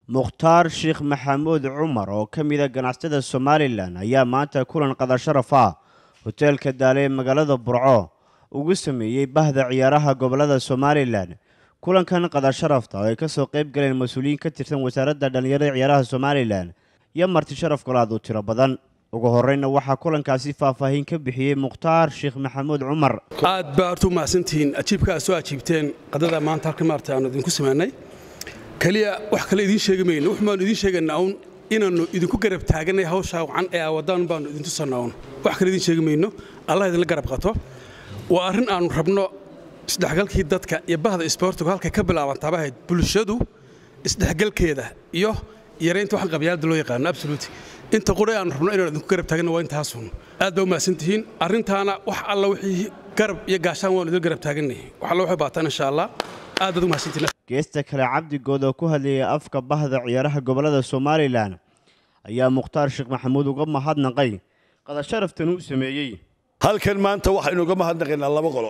mukhtaar sheekh maxamuud cumar oo ka mida ganacsatada somalilan ayaa maanta kulan qadasharaf ah hoteelka daale ee magaalada burco ugu sameeyey bahda ciyaaraha gobolada somalilan kulankan qadasharafta oo ay kasoo qayb galeen mas-uuliyiin ka tirsan wasaaradda dhallinyarada ciyaaraha somalilan iyo marti sharaf golaad u tiro badan ugu horeyna waxaa kulankaasi faahfaahin ka bixiyey mukhtaar sheekh maxamuud cumar aad baa horta u mahadsantihiin ajiibka aad soo ajiibteen qadada maanta halka maarta aanu idinku samaynay keliya wax kale idiin sheegi mayno wax baanu idiin sheegaynaa uun inaannu idinku garab taaganay hawshaa wacan ee aawadaan baanu idin tusanaa uun wax kale idiin sheegi mayno allah idinla garab qato waa arrin aannu rabno isdhexgalkii dadka iyo bahda isboortigu halkay ka bilaabantaaba ahayd bulshadu isdhexgalkeeda iyo yaraynta waxaan qabyaalada loo yaqaano absoluti inta qura aanu rabno inaan idinku garab taaganna waa intaasun aad baa u mahadsantihiin arrintaana wax alla wixii garab iyo gaashaan waanu idin garab taaganay wax alla waxay baataan insha allah aad baad u mahadsantihiin geesta kale cabdigood oo ku hadlayay afka bahda ciyaaraha gobolada somalilan ayaa mukhtaar sheekh maxamuud uga mahadnaqay qadasharaftan uu sameeyey halkan maanta waxaynu uga mahadnaqaynaa laba qolo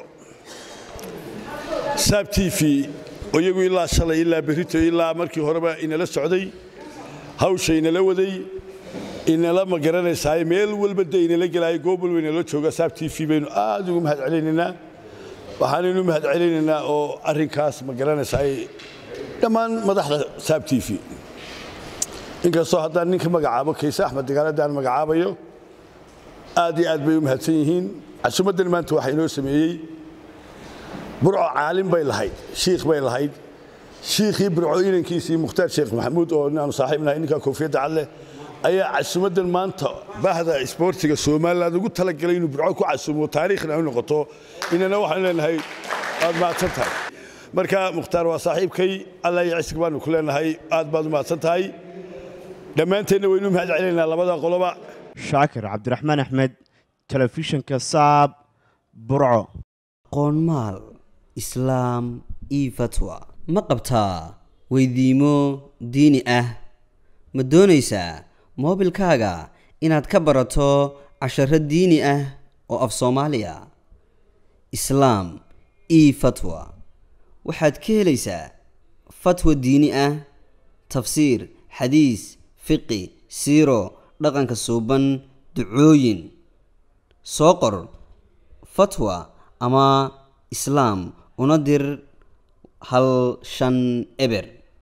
saab t v oo iyagu ilaa shalay ilaa berrito ilaa markii horeba inala socday hawsha inala waday inala ma garanaysaay meel walba de inala gelaayo goob walba inala jooga saab t v baynu aad ugu mahad celinaynaa waxaanaynu mahad celinaynaa oo arrinkaas ma garanaysaay dhammaan madaxda saab t v inkastoo haddaan ninka magacaabo kayse axmed dagaaladaan magacaabayo aad iyo aad bay u mahadsan yihiin casumaddan maanta waxaa inoo sameeyey burco caalim bay lahayd shiikh bay lahayd shiikhii burco inankiisii mukhtaar sheekh maxamuud oo inaanu saaxiibnahay ninka koofiyadda cadleh ayaa casumaddan maanta bahda isboortiga somaliland ugu talagalay inuu burco ku casumo taariikhna ay noqoto inana waxaanu leenahay waad mahadsan tahay marka mukhtaar waa saaxiibkay allah iyo cisig baanu ku leenahay aad baad u mahadsan tahay dhammaanteenna waynu mahad celinaynaa labada qoloba shaakir cabdiraxmaan axmed telefishinka saab burco qoonmaal islaam io fatwa ma qabtaa weydiimo diini ah ma doonaysaa moobilkaaga inaad ka barato casharo diini ah oo af soomaaliya islaam io fatwa waxaad ka helaysaa fatwa diini ah tafsiir xadiis fiqi siiro dhaqanka suuban ducooyin soo qor fatwa ama islaam una dir hal shan eber